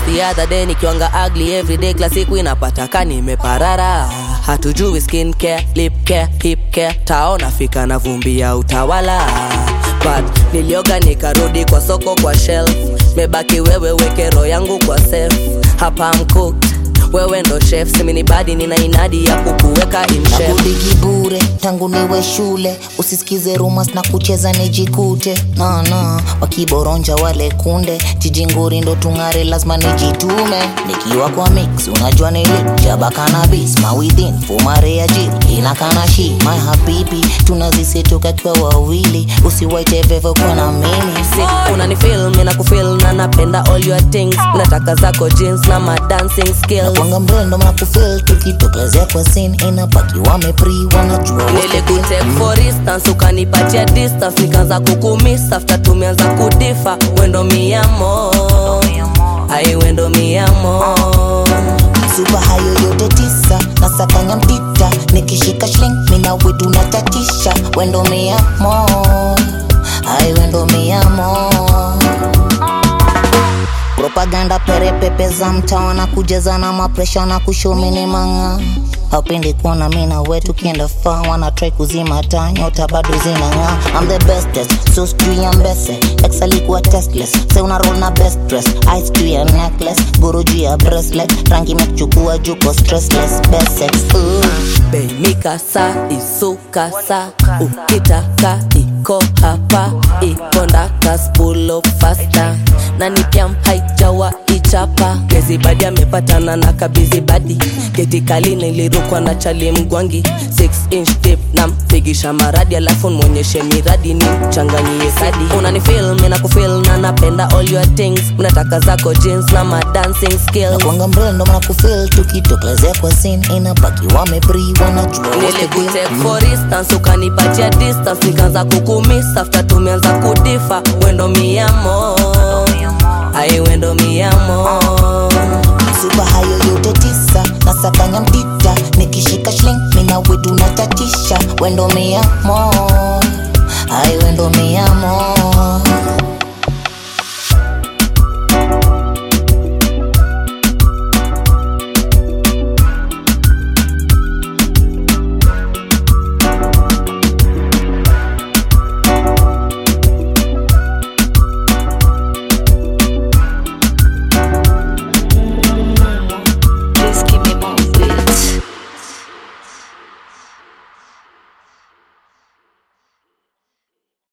the other day nikiwanga ugly everyday kila siku inapata ka nimeparara hatujui skin care, lip care, hip care taona fika na vumbi ya utawala but nilioga nikarudi kwa soko kwa shelf mebaki wewe weke roho yangu kwa safe hapa mcook wewe ndo chef simini badi nina inadi ya kukuweka in shape nakudigi bure tangu niwe shule usisikize rumas na kucheza nijikute nana wakiboronja wale kunde jijinguri ndo tung'are lazima nijitume nikiwa kwa mix unajua nili jaba kanabis mawithin fumare ya jiri inakana shi my habibi tunazisetoka kwa wawili usiwaite vevo kwa na mimi sick unanifil mina kufil na napenda all your things nataka zako jeans na ma dancing skills kwanga mrendo mnakufil tukitokezea kwa sin inapaki wamepri wanajua what's the deal. nilikutake for instance ukanipatia distance nikaanza kukumiss after tumeanza kudifa wendo miamo ai wendo miamo supa hayo yote tisa na sakanya mpita nikishika shling mina wetu natatisha wendo miamo ai wendo miamo propaganda perepepe za mtaa na kujaza na mapresha na kushomini manga hapendi kuona mina wetu kienda faa wana try kuzima taa nyota bado zinang'aa I'm the bestest so sijui ya mbese ex alikuwa testless se una roll na best dress ice juu ya necklace guru juu ya bracelet rangi imekuchukua juko stressless best sex Ooh. beimikasa isukasa ukitaka iko hapa ikondaka spulo fasta na nipiam haijawa ichapa gezibadi amepatana na kabizibadi getikali nilirukwa na chali mgwangi 6 inch tip na mpigisha maradi alafu mwonyeshe miradi ni mchanganyie kadi unanifil mina kufil na napenda all your things mnataka zako jeans na ma dancing skills kwanga mrendo mnakufil tukitokezea kwa sin inapaki wamepri wanajua what's the deal. nilikutake for instance ukanipatia distance nikaanza kukumiss after tumeanza kudifa wendo miamo ai wendo miamo supa hayo yote tisa na sakanya mpita nikishika shling mina wetu natatisha wendo miamo ai wendo miamo